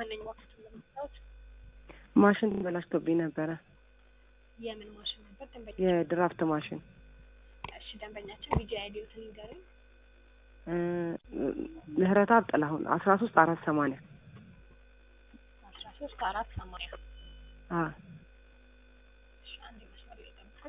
ነኝ ዋክት የምታዩት ማሽን ተበላሽቶብኝ ነበረ። የምን ማሽን ነበር? ደንበኛ የድራፍት ማሽን እሺ፣ ደንበኛችን ቢጂ አይዲዮትን ንገረኝ። እ ምህረተአብ ጥላሁን አስራ ሶስት አራት ሰማንያ አስራ ሶስት አራት ሰማንያ አ እሺ፣ አንድ መስመር ላይ ጠብቁኝ።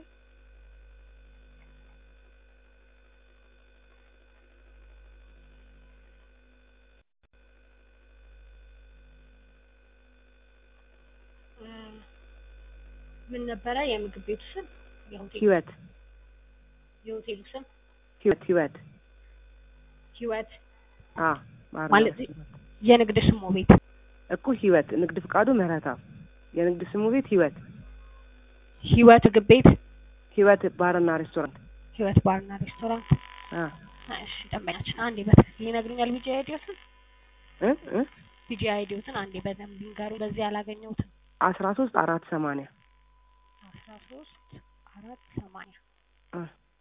እ ምን ነበረ የምግብ ቤቱ ስም? የሆቴል ህይወት የሆቴሉ ስም ህይወት ህይወት ህይወት አ ባርና ማለት ሬስቶራንት። የንግድ ስሙ ቤት እኮ ህይወት ንግድ ፍቃዱ ምህረተአብ የንግድ ስሙ ቤት ህይወት ህይወት ምግብ ቤት ህይወት ባርና ሬስቶራንት ህይወት ባርና ሬስቶራንት። አ እሺ ደንበኛችን አንዴ በትክክል ይነግሩኛል ቢጂ አይዲዮትን እ እ ቢጂ አይዲዮትን አንዴ በደንብ ይንገሩ። በዚህ አላገኘሁትም። አስራ ሶስት አራት ሰማንያ አስራ ሶስት አራት ሰማንያ አ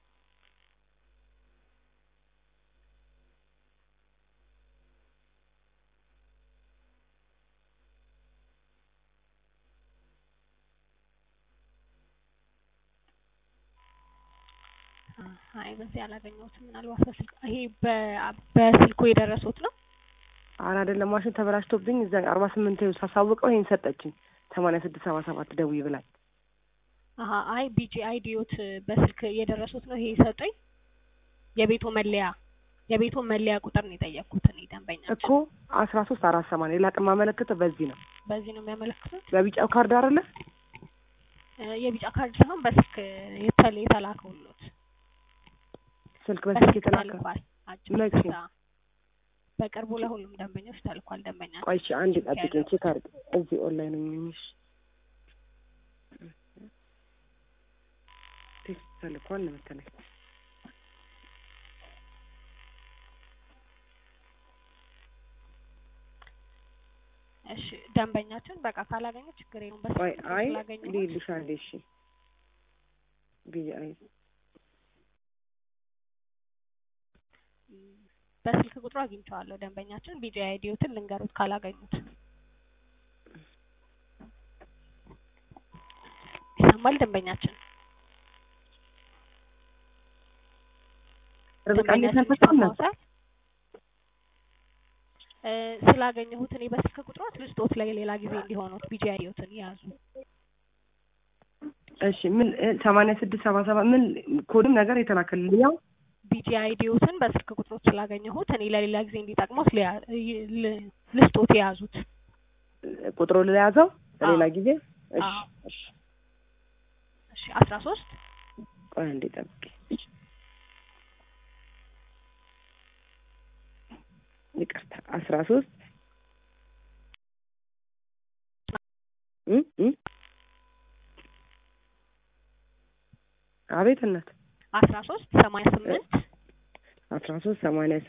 አይ በዚህ አላገኘሁትም። ምናልባት በስልክ ይሄ በ- በስልኩ የደረሱት ነው። ኧረ አይደለም ማሽን ተበላሽቶብኝ እዛ አርባ ስምንት ሳሳውቀው ይሄን ሰጠችኝ ሰማንያ ስድስት ሰባ ሰባት ደውዪ ብላኝ አሀ አይ ቢጂ አይዲዮት በስልክ የደረሱት ነው። ይሄ ሰጠኝ የቤቱ መለያ የቤቱ መለያ ቁጥር ነው የጠየቅኩት እኔ ደንበኛችን። እኮ አስራ ሶስት አራት ሰማንያ ሌላ ቀን ማመለከተው በዚህ ነው በዚህ ነው የሚያመለክቱት። በቢጫው ካርድ አይደለ እ የቢጫ ካርድ ሳይሆን በስልክ የተለ የተላከውሎት ስልክ በስልክ የተላከ ተልኳል። አጭር መቼ? ስልክ፣ አዎ። በቅርቡ ለሁሉም ደንበኞች ተልኳል። ደንበኛ ቆይ እሺ አንድ ጠብቂኝ ቼክ አድርግ እዚህ ኦንላይን ነኝ እሺ ቴክስት ተልኳል ነው መሰለኝ እሺ ደንበኛችን በቃ ካላገኘ ችግር የለውም። በስልክ ቆይ አይ ስላገኘሁት ልይልሽ አንዴ እሺ ብዬ አይ በስልክ ቁጥሩ አግኝቼዋለሁ። ደንበኛችን ቢጂ አይዲዮትን ልንገሩት ካላገኙት ይሰማል። ደንበኛችን ርብቃ እንዴት ደንበኛችን ነበር ይሰማዎታል? እ ስላገኘሁት እኔ በስልክ ቁጥሯት ልስጦት ላይ ሌላ ጊዜ እንዲሆኑት ቢጂ አይዲዮትን ያዙ። እሺ ምን ሰማንያ ስድስት ሰባ ሰባት ምን ኮድም ነገር የተላከልኝ ያው ቢጂ አይዲዮትን በስልክ ቁጥሮች ስላገኘሁት እኔ ለሌላ ጊዜ እንዲጠቅሙት ሊያ- ይ- ል- ልስጦት የያዙት ቁጥሩ ለያዘው ለሌላ አዎ። ጊዜ እሺ አዎ። እሺ እሺ አስራ ሶስት ቆይ አንዴ ጠብቂ ይቅርታ አስራ ሶስት እ እ አቤት እናት አስራ ሶስት ሰማንያ ስምንት አስራ ሶስት ሰማንያ